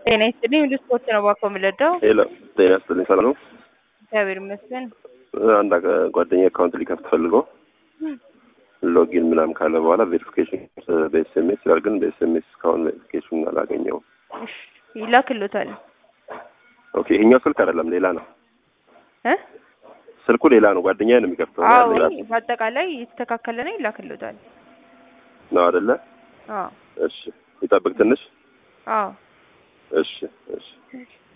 ጤና ይስጥልኝ። ወደ ስፖርት ነው ባኮ የምለዳው። ሄሎ ጤና ይስጥልኝ። ሰላም ነው? እግዚአብሔር ይመስገን። አንድ ጓደኛ አካውንት ሊከፍት ፈልገው ሎጊን ምናምን ካለ በኋላ ቬሪፊኬሽን በኤስኤምኤስ ይላል። ግን በኤስኤምኤስ እስካሁን ቬሪፊኬሽን አላገኘውም። እሺ ይላክሎታል ኦኬ ይሄኛው ስልክ አይደለም ሌላ ነው። እ ስልኩ ሌላ ነው። ጓደኛ ነው የሚከፍተው አዎ ሌላ በአጠቃላይ የተስተካከለ ነው ይላክሎታል። ነው አይደለ? አዎ እሺ ይጠብቅ ትንሽ። አዎ እሺ እሺ